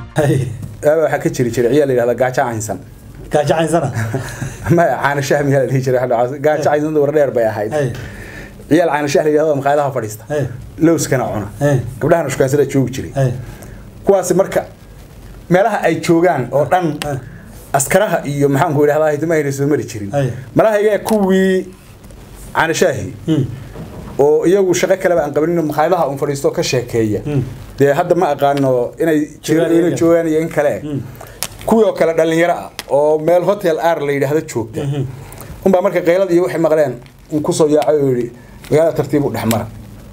aaba waxaa ka jiri jiray ciyaal la yidhahda gaajo caynsan gaajo caynsana maya caana shah miyaa la dhihi jiray gaajo caynsan war dheer bay ahayd ciyaal caana shah la yidhahdo maqaayadaha fadhiista lowskana cuna gabdhahana shukaansada joogi jiray kuwaasi marka meelaha ay joogaan oo dhan askaraha iyo maxaanku idhahdaa hitimahayna soo mari jirin malahayga kuwii caanashaahi oo iyagu shaqo kaleba aan qabanin maqaayadaha un fadhiisto ka sheekeeya dee hadda ma aqaano inay inay joogaan iyo in kale kuwii oo kale dhalinyaro ah oo meel hotel ar la yidhaahdo joogta unbaa marka qaylada iyo waxay maqleen un kusoo yaacay oo yidhi magaalada tartiib u dhexmara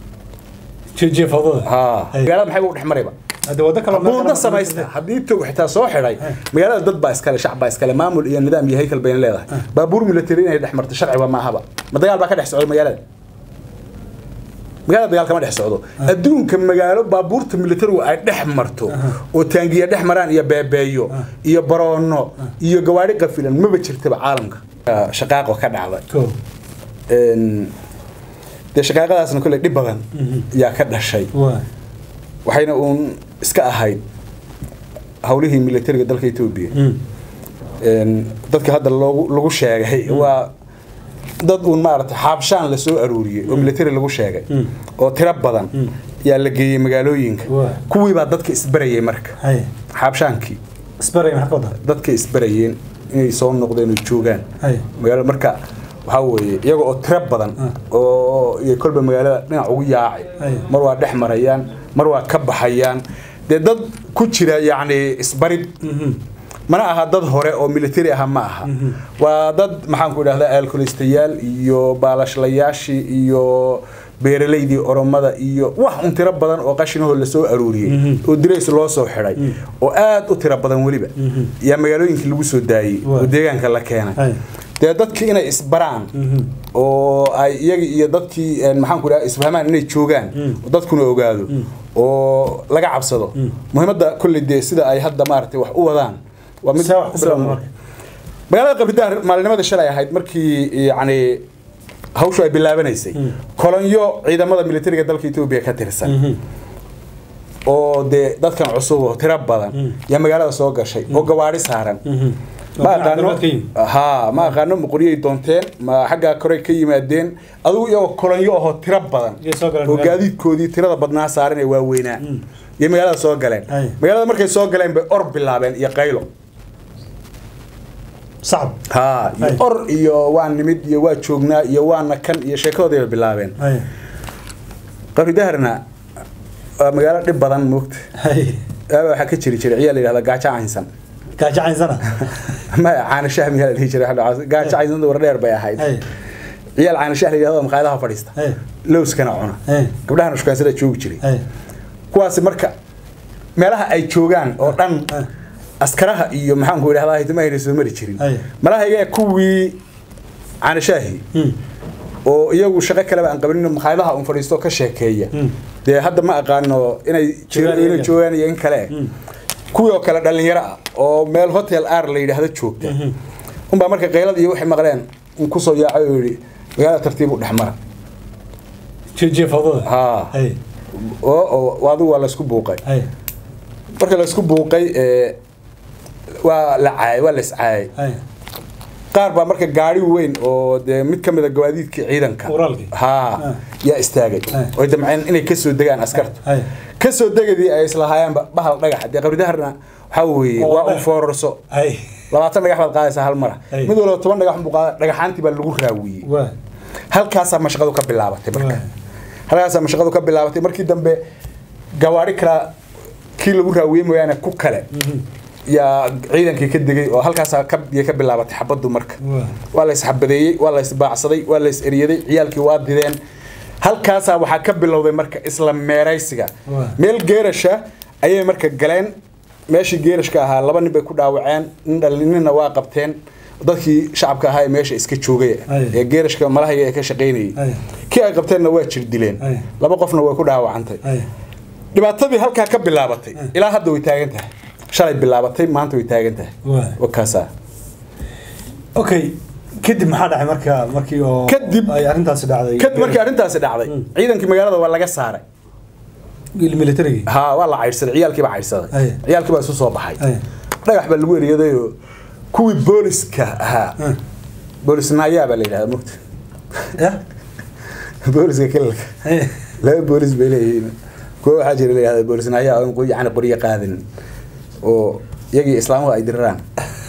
ha magaalada maxay u dhexmarayba buuda samaysta haddii tog xitaa soo xidhay magaalada dad baa iskale shacab baa iskale maamul iyo nidaam iyo haykal bayna leedahay baabuur military inay dhex marto sharciba maahaba ma dagaal baa ka dhex socda magaalada magaalada dagaal kama dhex socdo adduunka magaalo baabuurta militarigu ay dhex marto oo taangiya dhex maraan iyo beebeeyo iyo baroono iyo gawaadhi qafilan maba jirtaba caalamka shaqaaqo ka dhacda dee shaqaaqadaasna kolley dhib badan yaa ka dhashay waxayna uun iska ahayd hawlihii militariga dalka etoobiya dadka hadda loogu lagu sheegay waa dad uun maaragtay xaabshaan la soo aruuriyey oo military lagu sheegay oo tiro badan yaa la geeyey magaalooyinka kuwii baa dadka isbarayay marka xaabshaankii dadka isbarayeen inay soo noqdeen oo joogaan magaalo marka waxaa weeye iyaga oo tiro badan oo iyo kolba magaalada dhinac ugu yaacay mar waa dhex marayaan mar waa ka baxayaan dee dad ku jira yacni isbarid mana aha dad hore oo military aha ma aha waa dad maxaanku idhahdaa alkolistayaal iyo baalashlayaashii iyo beeralaydii oromada iyo wax un tiro badan oo qashinahoo lasoo aruuriyey oo dirays loo soo xidhay oo aad u tiro badan weliba yaa magaalooyinkii lagu soo daayey oo deegaanka la keenay dee dadkii inay isbaraan oo ay iyagii iyo dadkii maxaanku idhaha isfahmaan inay joogaan oo dadkuna ogaado oo laga cabsado muhiimadda kolley dee sida ay hadda maaragtay wax u wadaan waa mid magaalada qabridaar maalinimada shalay ahayd markii yani hawshu ay bilaabanaysay kolonyo ciidamada militariga dalka etoobiya ka tirsan oo dee dadkan cusub oo tiro badan yaa magaalada soo gashay oo gawaari saaran ma aqaano ha ma aqaano maqoryay doonteen ma xaggaa korey ka yimaadeen adugu iyagoo kolonyo ahoo tiro badan oo gaadiidkoodii tirada badnaa saaran ee waaweynaa iyo magaalada soo galeen magaalada markay soo galeen bay or bilaabeen iyo qaylo ha iyo or iyo waa nimid iyo waa joognaa iyo waana kan iyo sheekadoodii bay bilaabeen qabridaharna waa magaalo dhib badan moogta aaba waxaa ka jiri jiray ciyaal la yidhahda gaajo caynsan gaajo caynsana maya caana shah miyaa la dhihi jiray gaajo caynsan war dheer bay ahayd ciyaal caana shah la yidhahdo maqaayadaha fadhiista lowskana cuna gabdhahana shukaansada joogi jiray kuwaasi marka meelaha ay joogaan oo dhan askaraha iyo maxaanku idhahdaa hitimahayna soo mari jirin malahayga kuwii caanashaahi oo iyagu shaqo kaleba aan qabanin maqaayadaha un fadhiisto ka sheekeeya dee hadda ma aqaano inay inay joogaan iyo in kale kuwii oo kale dhalinyaro ah oo meel hotel ar la yidhaahdo joogta unbaa marka qaylada iyo waxay maqleen un kusoo yaacay oo yidhi magaalada tartiib u dhexmara ha oo adigu waa laysku buuqay marka laysku buuqay waa la caayay waa la iscaayay qaar baa marka gaari weyn oo dee mid ka mida gawaadiidkii ciidanka ha yaa istaagay oy damceen inay kasoo degaan askarta kasoo degadii ay islahaayeenba bahal dhagax dee qabridaharna waxaa weeye waa un foorarso labaatan dhagax baad qaadaysaa hal mara mid walba toban dhagax buu qaada dhagaxaantii baa lagu raawiyey halkaasaa mashaqadu ka bilaabatay marka halkaasaa mashaqadu ka bilaabatay markii dambe gawaari kala kii lagu raawiyey mooyaane ku kale yaa ciidankii ka degay oo halkaasaa kayay ka bilaabatay xabaddu marka waa la isxabadeeyey waa la isbaacsaday waa la is eryaday ciyaalkii waa dideen halkaasaa waxaa ka bilowday marka isla meeraysiga meel geerasha ayay marka galeen meeshii geerashka ahaa laba nin bay ku dhaawaceen ninna waa qabteen dadkii shacabka ahaa ee meesha iska joogay ee geerashka malahaya ee ka shaqaynayay kii ay qabteenna waa jir dileen laba qofna way ku dhaawacantay dhibaatadii halkaa ka bilaabatay ilaa hadda way taagan tahay shalay bilaabatay maanta way taagan tahay wakaasa okay kadib maxaa dhacay marka markii oo kadib ay arrintaasi dhacday kadib markii arrintaasi dhacday ciidankii magaalada waa laga saaray military ha waa la caydhsaday ciyaalkii baa caydhsaday Aye. ciyaalkii baa isu soo baxay Aye. dhagax baa lagu eriyadayoo kuwii booliska ahaa Ah. boolis naayaa baa la yidhahda mugta ya booliska kilalka Aye. laba boolis bay leeyihiin kuwa waxaa jira la yidhahda boolis naayaa oo yani qoryo qaadin oo iyagii islaamuhu ay diriraan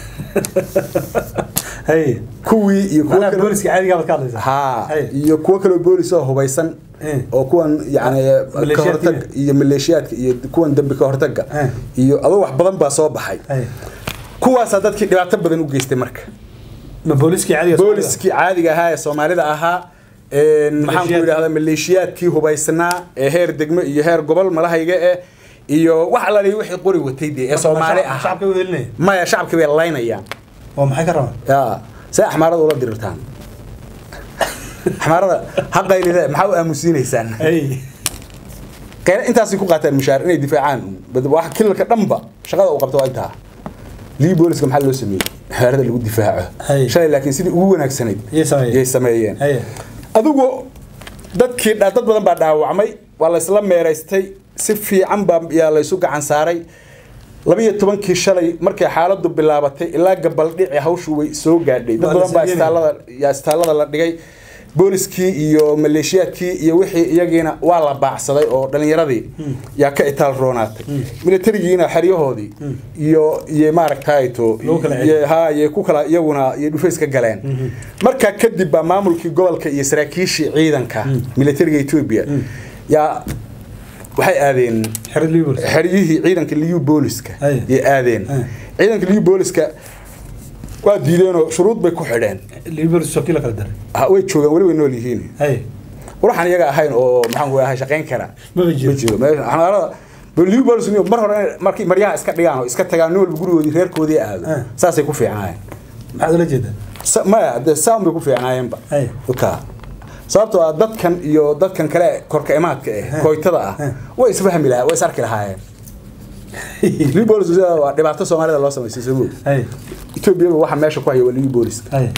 Aye. kuwii iyo kuwa Macnaha kale booliska caadiga baad ka hadlaysaa ha Aye. iyo kuwo kaloo boolis oo hubaysan Eh. oo kuwan yani ka Maleeshiyaadka hortag iyo maleeshiyaadka iyo kuwan dambi ka hortaga Eh. iyo adoo wax badan baa soo baxay Aye. kuwaasaa dadkii dhibaato badan u geystay marka ma booliskii caadiga booliskii caadiga ahaa ee soomaalida ahaa een, maxaan ku Maleeshiyaadka. idhahdaa maleeshiyaadkii hubaysnaa ee heer degmo iyo heer gobol malahayga eh iyo wax alali wixii qori watay dee ee soomaali ahaa shacabka u helinaya maya shacabkii bay laynayaan oo maxay ka rabaan ya see axmaarada ula dirirtaan axmaarada haqaylide maxaa u aamusiinaysaan Aye. qeyla intaasay ku qaataan mushaar inay difaacaan bad- wax kilalka dhanba shaqada uu qabto waa intaa lii booliska maxaa loo sameeyey xeerada lagu difaaco Hay. shalay laakiin sidii ugu wanaagsanayd Yay sameeyeen. yay sameeyeen Aye. adigu dadkii dha- dad badan baa dhaawacmay waa laysla meeraystay si fiican baa yaa laysu gacan saaray labiyo tobankii shalay markay xaaladu bilaabatay ilaa gabaldhici hawshu way soo gaadhay dad Waa la badan baa sameeyey. istaalada yaa istaalada la dhigay booliskii iyo maleeshiyaadkii iyo wixii iyagiina waa la baacsaday oo dhalinyaradii yaa ka itaal roonaatay militarigiina xeryahoodii iyo iyo maaragtayto Lagu kala celiyay. iyo- ha iyo ku kala iyaguna iyo dhufays ka galeen markaa kadib baa maamulkii gobolka iyo saraakiishii ciidanka militariga Ethiopia yaa waxay aadeen xerid liibar xeryihii ciidanka liyu booliska Aye. yay aadeen Aye. ciidanka liyu booliska waa diideenoo shuruud bay ku xidheen liibar shokii la kala daray Ha, way joogaan weli way nool yihiin Aye. waxaan iyaga ahayn oo maxaan ku ahay shaqayn kara Maba jiro. ma jiro meesha xanaarada liyu boolis mar hore inay markii maryaha iska dhigaan oo iska tagaan nin walba gurigoodii reerkoodii aado Aye. saasay ku fiicnaayeen maxaad ula jeedaa Sa- maya dee saan bay ku fiicnaayeenba Aye. ka sababtoo ah dadkan iyo dadkan kale korka imaadka eh koytada ah Eh. way isfahmi lahaa way is arki lahaayeen liu boolis waa dhibaato soomaalida loo samaysay soo moog Aye. etoobiyaba waxa meesha ku haya waa liu booliska Aye.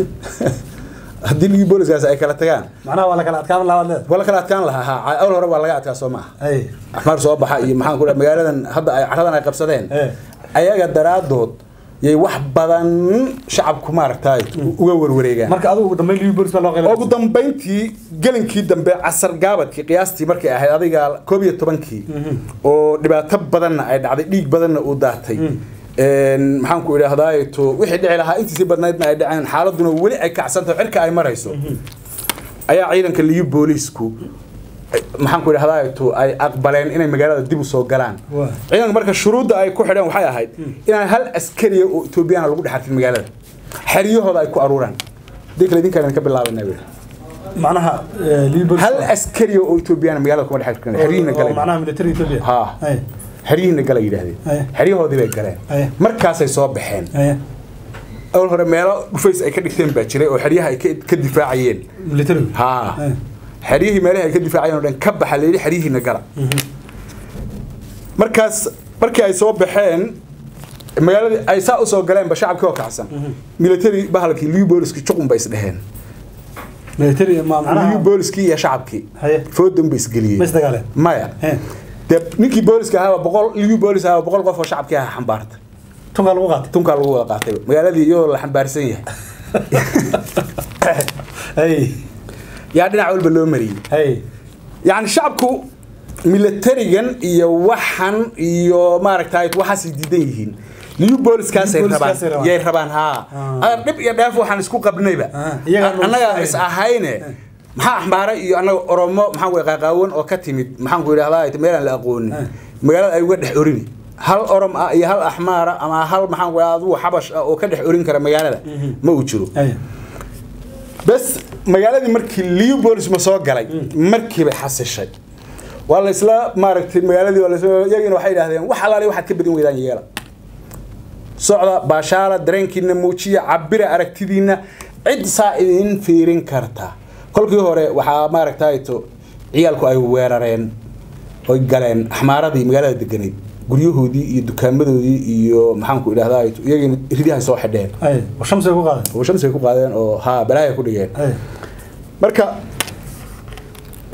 haddii liu booliskaas ay kala tagaan macnaha waa la kala adkaan lahaa leed waa la kala adkaan lahaa ha awal hore waa laga adkaa soo maaha Aye. axmaar soo baxa iyo maxaan ku dhaha magaaladan hadda ay caradan ay qabsadeen Eh. ayaga daraadood yay wax badan shacabku maaragtay uga warwareegaan marka adigu ugu dambeyn liibar baa loo qaybay ugu dambayntii gelinkii dambe casar gaabadkii qiyaastii markay ahayd adiga koob iyo tobankii oo dhibaato badanna ay dhacday dhiig badanna uu daatay Een, maxaan ku idhaahdaa to wixii dhici lahaa intiisii badnaydna ay dhaceen xaaladuna weli ay kacsantaho cirka ay marayso ayaa ciidanka liyu booliisku ay- maxaan ku idhahdaa to ay aqbaleen inay magaalada dib u soo galaan Waa. ciidanka marka shuruudda ay ku xidheen waxay ahayd inaan hal askariya oo etoobiyana lagu dhex arkin magaalada xeryahooda ay ku aruuraan hadii kale idinkaan ka bilaabanaa wiil macnaha liibar hal askari oo Ethiopian magaalada kuma dhex jirkan xiriirna galay macnaha military Ethiopia ha Aye. xiriirna galay yiraahdeen Aye. xiriyahoodii bay galeen Aye. markaasay soo baxeen Aye. awal hore meelo dhufays ay ka dhigteen baa jiray oo xeryaha ay ka- ka difaacayeen military ha Aye. xeryihii meelaha ay ka difaacayeen oo dhan ka baxa leeyahay xeryihiina gala markaas markii ay soo baxeen magaaladii ay saa u soo galeenba shacabkii oo kacsan military bahalkii liu booliskii juqun bay isdheheen military ma liu macnaha booliskii iyo shacabkii Haye. foodan bay ma isgeliyeen isdagaaleen maya He. dee ninkii booliska ahaa boqol liu boolis ahaa boqol qof oo shacabkii ahaa xambaarta tunka lagu qaatay tunkaa lagu wada qaatay magaaladii iyadoo la xambaarsan yahay Aye. yaa dhinac walba loo mariyey Aye. yacni shacabku militarigan iyo waxan iyo maaragtay waxaasay diidan yihiin liu booliskaasay Liu rabaan booliskaasay rabaan. yay rabaan haa Ah. adar dhib iyo dheef waxaan isku qabnayba Ah, iyagaa noo annaga isahayne. is ahayne maxaa axmaare iyo annaga oromo maxaan ku qaaqaawan oo ka timid maxaan ku idhahdaa meelaan la aqoonin Ah. magaalada ay uga dhex orini hal orom ah iyo hal axmaara ama hal maxaan ku idhahdaa adigu xabash ah oo ka dhex orin kara magaalada ma uu jiro Aye. bes magaaladii markii leopolis ma soo galay markii bay xasishay waa la isla maaragtay magaaladii waa la isla iyagiina waxay yidhaahdeen wax alaali waxaad ka badin weydaan yeela socda baashaala dareenkiina muujiya cabira aragtidiina cid saa idin fiirin karta kolkii hore waxaa maaragtay to ciyaalku ay weerareen oy galeen axmaaradii magaalada deganeyd guryahoodii iyo dukaamadoodii iyo maxaanku idhahdaa iyagiina ridahay soo xidheen Aye. oo shamsi ay ku qaadeen oo shamsi ay ku qaadeen oo haa balaaya ku dhigeen Aye. marka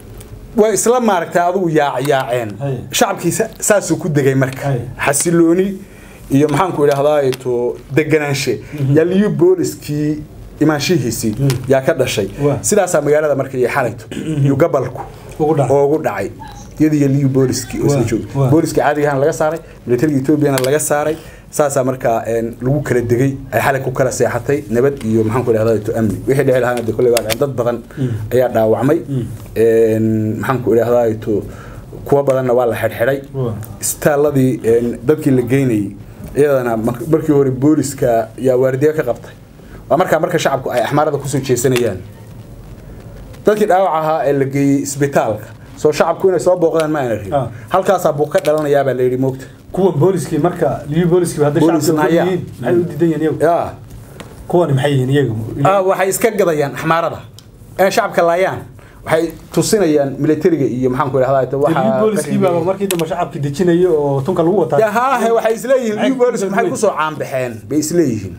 way isla maaragtay adigu yaacyaaceen Hay. shacabkii sa- saasuu ku degay marka Hay. xasilooni iyo maxaanku idhahdaa to deganaanshe yaa liyu booliskii imaanshihiisii yaa ka dhashay Waa. sidaasaa magaalada marka iyo xalayto iyo gabalku Ugu dhacay. oogu dhacay iyadii iyo liyu booliskii oo isla Waa. jooga Waa. booliskii caadigahan laga saaray militariga etoobiyana laga saaray saasaa markaa een, lagu kala degay ay xalay ku kala seexatay nabad iyo maxaanku idhahdaa to amni wixii dhici lahaana dee kolley waa dhaceen dad badan ayaa dhaawacmay Een, maxaanku idhahdaa to kuwa badanna waa la xidhxidhay Waa. istaalladii een, dadkii la geynayay iyadana mar- markii hore booliska yaa waardiye ka qabtay waa markaa marka shacabku ay axmaarada kusoo jeesanayaan dadkii dhaawac ahaa ee la geeyey isbitaalka soo shacabku inay soo booqdaan ma aana rabin Ah. halkaasaa buu ka dhalanayaa baa la yidhi moogta kuwa booliskii marka liyu booliskii hadday Boolis shacabka naya. yihiin maxay u diidan yihiin iyagu yaa kuwani maxay yihiin iyagu ah, waxay iska gadayaan axmaarada ee shacabka laayaan waxay tusinayaan militariga iyo maxaanku idhahdaa liyu booliskii baa markii dambe shacabkii dejinaya oo tunka lagu wataa ya haahe waxay isleeyihiin Maxay liu booliska ku maxay weyn? kusoo caanbaxeen bay isleeyihiin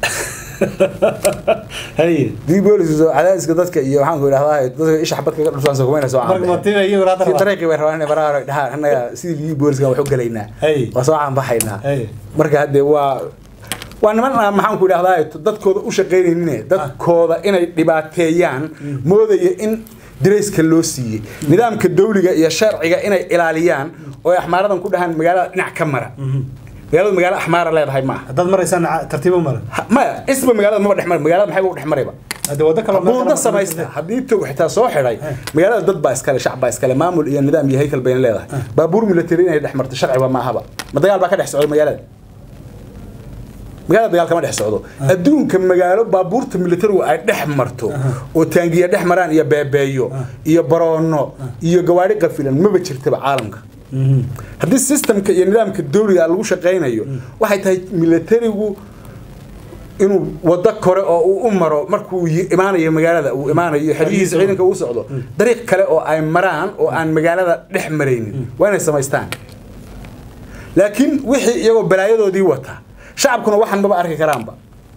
hay liu booliska cadaadiska dadka iyo maxaanku idhahdaa dadka isha xabadka ka dhulsansa kumayna soo marka caanbaxeen matina iyagu raad si dariiqii bay rabaan inay baraaro dhahaan annaga sidii liu booliska wax u gelaynaa Hey. waa soo caanbaxaynaa Hey. marka haddee waa waa niman aan maxaanku idhahdaa dadkooda u shaqaynaynin dadkooda inay dhibaateeyaan moodaya in dirayska loo siiyey nidaamka dawliga iyo sharciga inay ilaaliyaan oo ay axmaaradan ku dhahaan magaalada dhinac ka mara magaaladu magaalo axmaara leedahay ma aha haddaad maraysaan tartiibo mara Ha- maya isba magaalada maba dhex mara magaalada maxay u dhex marayba hadde waddo kaloo meel buunda kale samaysta haddii tog xitaa soo xidhay magaalada dad baa iskale shacab baa iskale maamul iyo nidaam iyo haykal bayna leedahay baabuur military inay dhex marto sharciba ma ahaba ma dagaal baa ka dhex socda magaalada magaalada dagaal kama dhex socdo adduunka magaalo baabuurta militarigu ay dhex marto oo taangiya dhex maraan iyo beebeeyo iyo baroono iyo gawaari qafilan maba jirtaba caalamka haddii systemka iyo nidaamka dawliga lagu shaqaynayo waxay tahay militarigu inuu wado kore oo uu u maro markuu yi- imaanayo magaalada uu imaanayo xeryihiisa ciidanka uu socdo dariiq kale oo ay maraan oo aan magaalada dhex maraynin waa inay samaystaan laakiin wixii iyagoo balaayadoodii wata shacabkuna waxan maba arki karaanba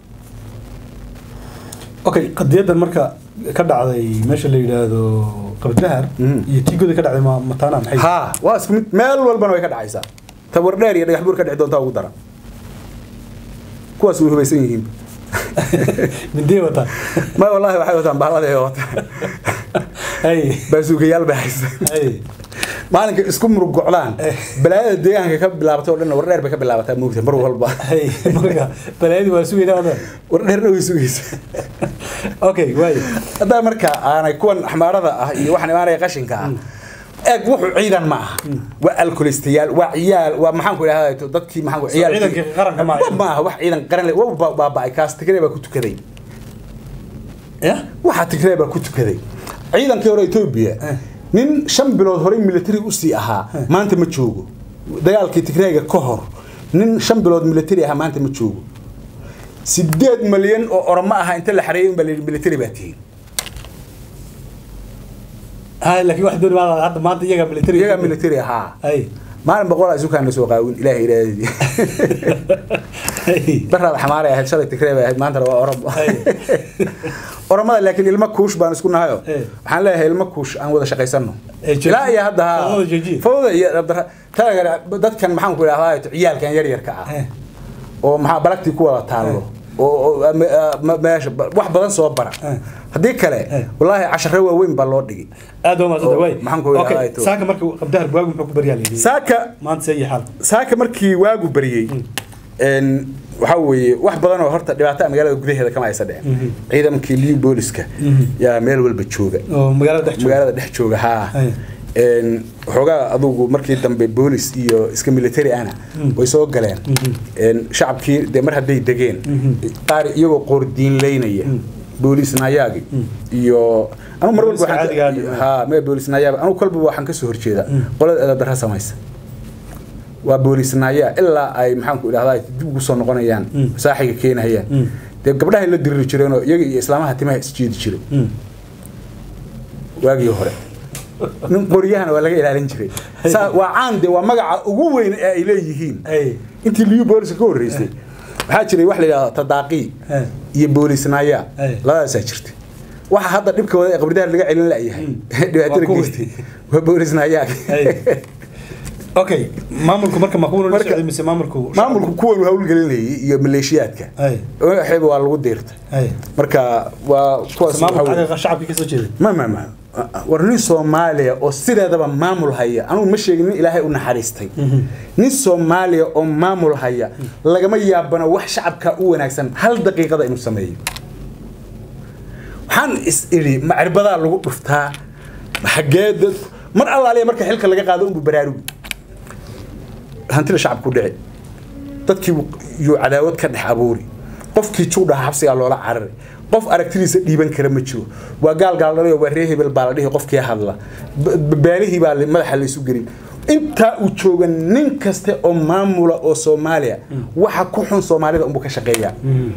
okay qadiyadan marka ka dhacday meesha la yidhaahdo qabdahar iyo tiigooda ka dhacday ma- mataana maxay haa waa isku mid meel walbana way ka dhacaysaa tawar dheer iyo dhagax buur ka dhici doontaa ugu daran kuwaas way hubaysan yihiin mindee wataan ma wallaahi waxay wataan bahladay wataan hay baasuukayaal bay haystaan hay maalinka isku murug gocdaan balaayada deegaanka ka bilaabatay oo dhan war dheer bay ka bilaabataa moogta mar walba hay marka balaayadii waa sugayna wadan war dheerna way sugaysa okay waay haddaa marka aanay kuwan axmaarada ah iyo waxaan imaanaya qashinka ah eeg wuxuu ciidan ma aha waa alkolistayaal waa ciyaal waa maxaanku idhahdaa dadkii maxaanku ciyaal ciidankii qaranka ma aha. ma aha wax ciidan qaran le waa ba- baaba'ay kaas tigray baa ku tukaday ya waxaa tigray baa ku tukaday ciidankii hore etoobiya nin shan bilood horey military usii ahaa maanta ma joogo dagaalkii tigrayga ka hor nin shan bilood military ahaa maanta ma joogo sideed malyan oo oromo aha inta la xareeyay unbaa la yidhi military baa tihiin hay laakiin wax dooni maa hadda maanta iyaga military iyagaa military ahaa hay maalin boqol isu kaana soo qaawin ilaahay ilaahadii hay daraad xamaaray ahayd shalay tigrey bay ahayd maantana waa oromo Ay. oromada laakiin ilmo kuush baan isku nahayo Eh. waxaan leeyahay ilmo kuush aan wada shaqaysano Eh, jooji. ilaa iyo hadda haa. Fawda jooji. fawda iyo dabdara taagara dadkan maxaan ku idhahdaa ciyaalkan yar yarka ah Eh. oo maxaa balagtii ku wada taallo oo oo, ma- ah, ma- meesha ba- wax badan soo bara Eh. haddii kale Eh. wallaahi casharo waaweyn baa loo dhigay aad waa maasanta Oo, waay maxaan ku idhahdaa okay ito? saaka marka qabdahar waagu muxuu ku baryaa layidhi saaka maanta see iyo xaal saaka markii waagu bariyey een waxa weeye wax badan oo horta dhibaato magaalada gudaheeda kama aysa dhicin ciidankii liu booliska yaa meel walba jooga oo magaalada dhex jooga magaalada dhex jooga haa Ay. een waxoogaa adugu markii dambe boolis iyo iska military ana way soo galeen een shacabkii dee mar hadday degeen qaar iyagoo qoordiinleynaya boolis nayaagi iyo anu mar walba Booliska waxaan caadiga ka- ah. haa mee boolis nayaagi anu kolba waxaan ka soo horjeedaa qolada eedadara samaysa waa boolis naya ilaa ay maxaanku idhahdaa dib ugu soo noqonayaan saaxiga keenahayaan dee gabdhahay la diriri jireenoo iyaga iyo islaamaha timaha isjiidi jiray waagii hore nin qoryahana waa laga ilaalin jiray Saa- waa caan de waa magaca ugu weyn ee ay leeyihiin Ay. intii liu booliska ka horreysay waxaa jiray wax la yidhahdo tadaaqii Ay. iyo boolis naya Ay. labadaasaa jirtay waxa hadda dhibka wada ee qabridaar laga celin la'yahay dhibaatada kuwii. geystay waa boolisna ayaa okay maamulku marka ma kuwan la Marka- socday mise maamulku maamulku kuwan hawlgelinayay iyo maleeshiyaadka Ay. waxayba waa lagu diirtay ay marka waa kuwaas maamulka waxaa weeye- xaqiiqa shacabka ka soo jeeday ma ma ma war nin soomaaliya oo sideedaba maamul haya anugu ma sheegin nin ilaahay u naxariistay nin soomaaliya oo maamul haya lagama yaabana wax shacabka u wanaagsan hal daqiiqada inuu sameeyo waxaan is idhi macribadaa lagu dhuftaa xagee dad mar allaaliya marka xilka laga qaado unbu baraarugi hantida shacabku dhici dadkii yuu cadaawad ka dhex abuuri qofkii juudhaha xabsigaa loola carari qof aragtidiisa dhiiban kara ma jiro waa gaal gaaldhalay waa ree hebel baa la dhihi qofkii hadla B- b- baalihii baa madaxa laysu gelin intaa uu jooga nin kaste oo maamula oo soomaaliya waxa ku xun soomaalida unbuu ka shaqeeyaa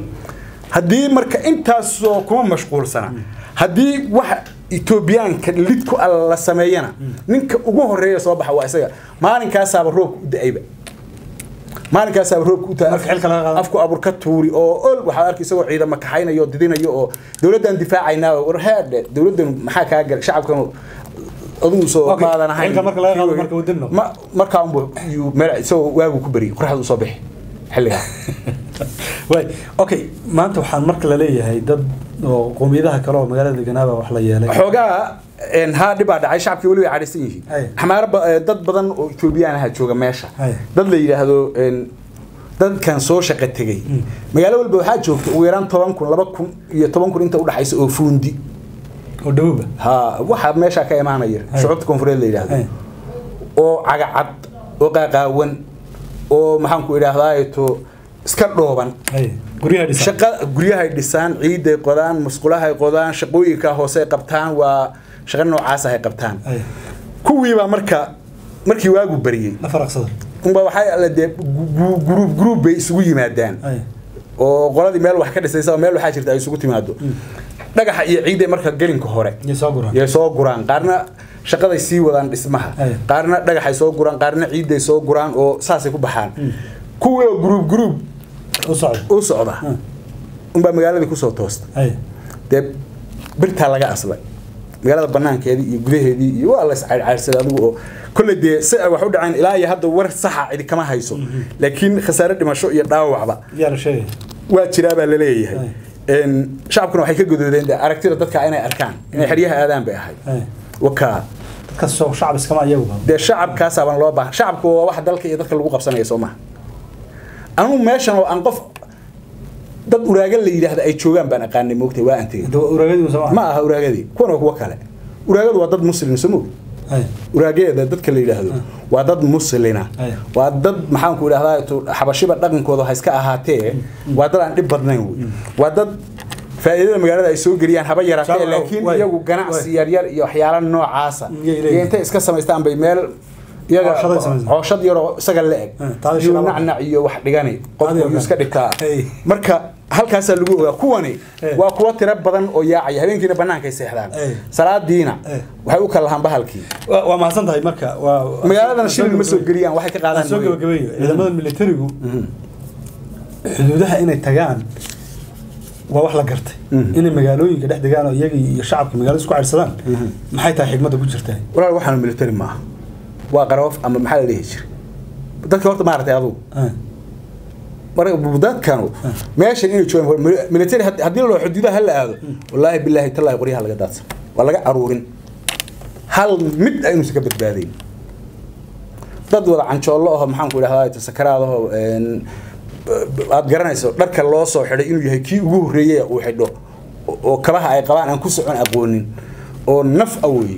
haddii marka intaasoo kuma mashquulsana haddii waxa etoobiyaanka lid ku alla la sameeyana ninka ugu horeeya soo baxa waa isaga maalinkaasaaba roobka u da-ayba maalinkaasaaba roobka u Marka xilka laga qaado. afku abur ka tuuri oo ol waxaad arki isagoo ciidama kaxaynayo oo didinayo oo dowladdan difaacaynaa war heedhe dowladdan maxaa kaa galay shacabkan adigu soo Okay, maadan ahayn xilka marka laga qaado marka uu dib noqdo. ma markaa unbu yuu meel isagoo waagu ku beri qoraxda usoo bixi xilligaa way okay maanta waxaan marka la leeyahay dad oo qowmiyadaha kale oo magaalada deganaaba wax la yeelay xoogaa een, haa dhibaa dhacay shacabkii weli way cadhaysan yihiin Ay. xamaaro ba- eh, dad badan oo etoobiyaan aha jooga meesha Ay. dad la yidhaahdo een, dadkan soo shaqa tegey magaalo walba waxaa joogta ugu yaraan toban kun laba kun iyo toban kun inta udhaxaysa oo fuundi oo dhawowba ha waxaa meeshaa ka imaanaya Ay. shucuubta koonfureed la yidhaahdo Ay. oo cagacad oo qaaqaawan oo maxaanku idhaahdaa to iska dhooban ay guryaha dhisan shaqa guryahay dhisaan ciiday qodaan musqulahay qodaan shaqooyinka hoose ay qabtaan waa shaqo noocaas ay qabtaan ay kuwiibaa marka markii waagu bariyey la faraqsada unba waxay alle dee gu- guruub guruub bay isugu yimaadaan ay oo qoladii meel wax ka dhisaysa oo meel waxaa jirta ay isugu timaado dhagaxa iyo ciiday marka gelinka hore iyo soo guraan yay soo guraan qaarna shaqaday sii wadaan dhismaha Ay. qaarna dhagaxay soo guraan qaarna ciiday soo guraan oo saasay ku baxaan kuwii oo guruub guruub u socda u socda unbaa magaaladii kusoo toosta ay dee birtaa laga aslay magaalada banaankeedii iyo gudaheedii iyo waa la iscayrcayrsaday adigu oo kolley dee si ay wax u dhaceen ilaa iyo hadda war saxa cidi kama hayso laakiin khasaare dhimasho iyo dhaawacba yaa la sheegay waa jiraa baa la leeyahay Ay. Een, shacabkuna waxay ka godoodeen dee aragtida dadka inay arkaan inay xeryaha aadaan bay ahayd ay wakaa dadka soo shacab iskama iyagu dee shacabkaasaabaan loo baahan shacabku waa wax dalka iyo dadka lagu qabsanaya soo maha anugu meeshan oo aan qof dad uraaga la yidhaahda ay joogaan baan aqaanay moogtay waa aan tegey uraagadii soo ma aha uraagadii kuwan waa kuwo kale uraagadu waa dad muslim soo moog ay uraageeda dadka la yidhaahdo waa dad muslina Ay. waa dad maxaanku idhahdaa tu- xabashiba dhaqankooda ha iska ahaatee waa dad aan dhib badnayn wey waa dad faa'iidada magaalada ay soo geliyaan haba yaraatee Shacab- laakiin way- iyagu ganacsi way. yaryar iyo waxyaala noocaasa Iyay leeyihiin. iyo intay iska samaystaan bay meel iyaga Cooshad ay samaystaan. cooshad yaroo isaga la eg Eh, taada iyo shilaba. nacnac iyo wax dhigani Taada qofku ogaan. yuu iska dhigtaa Hey. marka halkaasaa lagu ogaa kuwani Eh. waa kuwa tiro badan oo yaacaya habeenkiina banaanka ay seexdaan Eh. salaadiina Eh. waxay u kala lahaan bahalkii waa waa mahadsan tahay marka waa magaaladan shilin ma soo geliyaan waxay ka qaadaan soo mooye. gabagabeeyo ciidamada militarigu xuduudaha inay tagaan waa wax la gartay inay magaalooyinka dhex degaan oo iyaga iyo shacabka magaalada isku caydsadaan maxay tahay xigmadda ku jirtaa walaal waxaan military maaha waa qaroof ama maxaa la dhihi jiray dadka horta maaragtay adugu marka dadkanu meeshan inay joogaan mil- military had- haddii loo xuduudaha la aado wallaahi bilaahi tallaahi qoryaha laga daadsan waa laga aruurin hal mid aynuusan ka badbaadayn dad wada canjoollo aho maxaanku idhahdaa sakaraadaho aad garanayso dharka loo soo xidhay inuu yahay kii ugu horreeyey uu xidho oo- oo kabaha ay qabaan aan ku socon aqoonin oo naf a weeye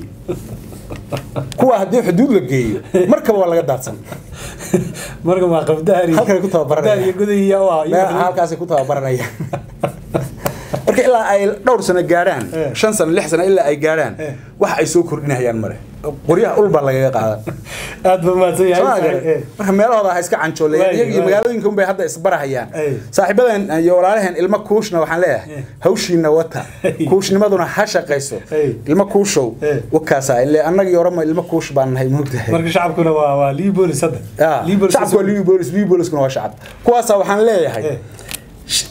kuwa haddii xuduud la geeyo markaba waa laga daadsan marka waa qabdaari Halkan ay ku tababaranayaan. qabdaari iyo gudahiya waa meel halkaasay ku tababaranayaan marka ilaa ay dhowr sano gaadhaan Eh. shan sano lix sano ilaa ay gaadhaan Eh. wax ay soo kordhinayaan male qoryaha ulbaa lagaga qaadan aad baa mahadsan Soo ma yahay garan? marka meelahooda ha iska canjooleeyaan Waay, iyaga iyo waay. magaalooyinka unbay hadda isbarahayaan Ay. saaxiibadan iyo walaalaheen ilmo kuushna waxaan leeyahay Eh. hawshiina wata Ay. kuushnimaduna ha shaqayso Ay. ilmo kuushow Eh. wakaasa ile annagii orama ilmo kuush baan nahay moogtahay marka shacabkuna waa waa liibolis hadda Ah, Liibolis- shacabku waa liibolis liiboliskuna waa shacab kuwaasa waxaan leeyahay Eh. sh-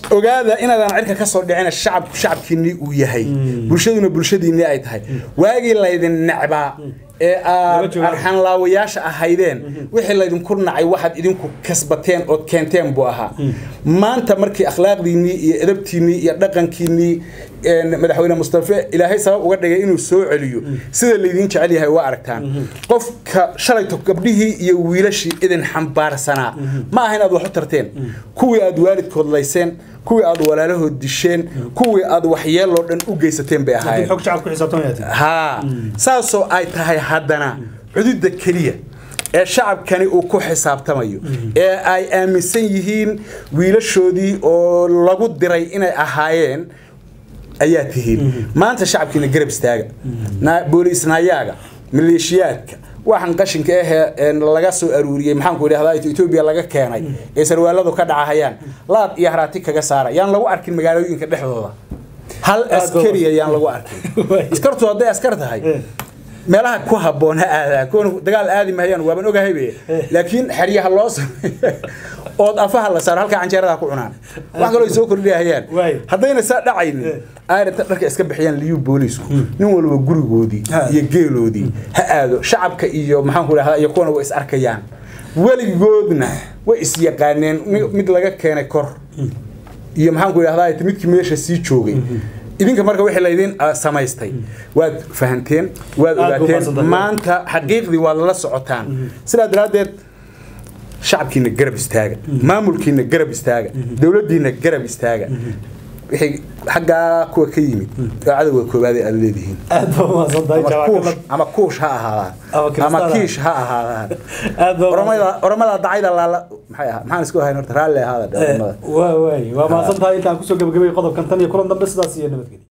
ogaada inaadaan cirka ka soo dhicina shacabku shacabkiinnii uu yahay bulshaduna bulshadiinnii ay tahay waagii laydin necbaa ee aad arxanlaawayaasha ahaydeen wixii laydinku nacay waxaad idinku kasbateen ood keenteen buu ahaa maanta markii akhlaaqdiinnii iyo edabtiinnii iyo dhaqankiinnii madaxweyne mustafe ilaahay sabab uga dhigay inuu soo celiyo sida laydin jecel yahay waa aragtaan qofka shalayto gabdhihii iyo wiilashii idin xambaarsanaa ma aha inaad wax u tarteen kuwii aad waalidkood layseen kuwii aad walaalahood disheen kuwii aad waxyeeloo dhan u geysateen bay ahaayeen haa saasoo ay tahay haddana cududda keliya ee shacabkani uu ku xisaabtamayo ee ay aaminsan yihiin wiilashoodii oo lagu diray inay ahaayeen ayaa tihiin maanta shacabkiina garab istaaga booliisnayaaga maleeshiyaadka waxaan qashinka ahee laga soo aruuriyey maxaanku idhahdaa etoobiya laga keenay ee sarwaaladu ka dhacahayaan laad iyo haraati kaga saara yaan lagu arkin magaalooyinka dhexdooda hal askari ayaan lagu arkin askartu hadday askar tahay meelaha ku habboon ha aadaan kuwan dagaal aadi mahayaan waaban ogahaybe laakiin xeryaha loo sameeyo ood afaha la saaro halkaa canjeerada ku cunaan wax kaloo soo kordhiyahayaan haddayna saa dhacaynin aaranta dharka iska bixiyaan liyu boolisku nin walba gurigoodii iyo geeloodii ha aado shacabka iyo maxaanku idhahdaa iyo kuwana way is arkayaan weligoodna way is yaqaaneen mid laga keenay kor iyo maxaanku idhahdaa midkii meesha sii joogay idinka marka wixii laydin samaystay waad fahanteen waad ogaateen maanta xaqiiqdii waad la socotaan sidaa daraaddeed shacabkiina garab istaaga maamulkiina garab istaaga dowladdiina garab istaaga wixii xaggaa kuwa ka yimid oo cadowga koowaad aad leedihiin ama kuush ha ahaadaan ama kiish ha ahaadaan oromada dacayda laala maxay ahaa maxaan isku ahayn horta raalli ahaada waa waay waa mahadsan tahay intaan kusoo gabagabay qodobkan tan iyo kulan dambe sidaas iyo nabadgelya